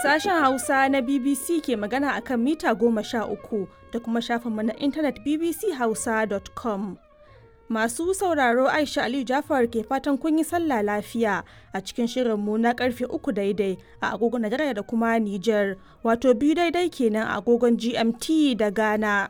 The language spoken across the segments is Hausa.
Sashen Hausa na BBC ke magana a kan mita goma sha uku da kuma shafinmu na intanet bbchausa.com. Masu sauraro Aisha Aliyu Jafar ke fatan kun yi sallah lafiya a cikin shirinmu na karfe uku daidai a agogon Najeriya da kuma Nijar, wato biyu daidai kenan a agogon GMT da Ghana.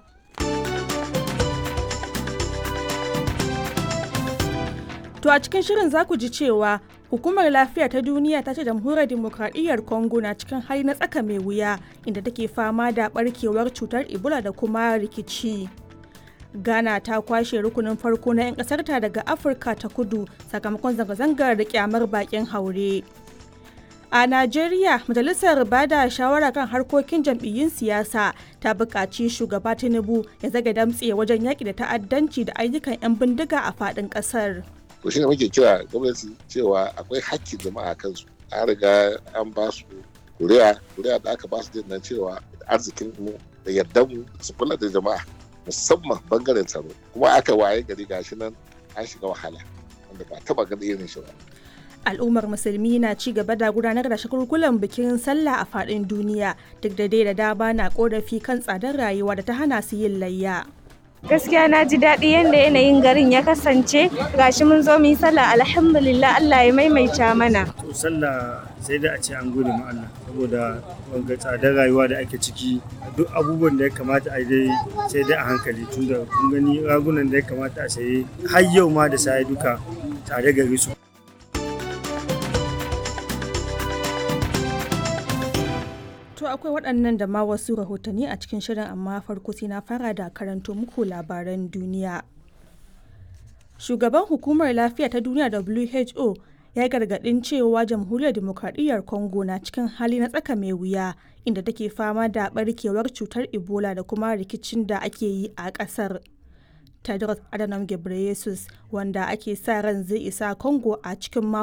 To a cikin shirin za ku ji cewa Hukumar Lafiya ta Duniya ta ce jamhuriyar demokradiyyar Congo na cikin hali na tsaka mai wuya inda take fama da barkewar cutar Ebola da kuma rikici. Ghana ta kwashe rukunin farko na 'yan ƙasarta daga Afirka ta kudu sakamakon zanga-zangar da kyamar bakin haure. A Najeriya, Majalisar Bada Shawara kan harkokin jam'iyyun siyasa ta buƙaci shugaba Tinubu ya zaga damtse wajen yaƙi da ta'addanci da ayyukan 'yan bindiga a faɗin ƙasar. to shine muke kira gwamnati cewa akwai hakkin jama'a kansu an riga an ba su kuri'a kuri'a da aka ba su nan cewa arzikin mu da yardan mu su kula da jama'a musamman bangaren tsaro kuma aka waye gari gashi nan an shiga wahala wanda ba taba ganin irin shi ba al'ummar musulmi na ci gaba da gudanar da shagulgulan bikin sallah a faɗin duniya duk da dai da dama na korafi kan tsadar rayuwa da ta hana su yin layya gaskiya na ji daɗi yadda yanayin garin ya kasance gashi mun zo mu yi sallah alhamdulillah Allah ya maimaita mana to sallah sai da a ce an gode ma Allah saboda wanga tsadar rayuwa da ake ciki duk abubuwan da ya kamata a dai sai dai a hankali tunda kun gani ragunan da ya kamata a saye har yau ma da sai duka tare gari su To akwai waɗannan da ma wasu rahotanni a cikin shirin amma farko sai na fara da karanto muku labaran duniya. Shugaban hukumar lafiya ta duniya WHO ya gargaɗin cewa jamhuriyar demokradiyyar Congo na cikin hali na tsaka mai wuya inda take fama da barkewar cutar Ebola da kuma rikicin da ake yi a ƙasar. Tedros Adhanom Ghebreyesus wanda ake sa ran zai isa Congo a cikin mako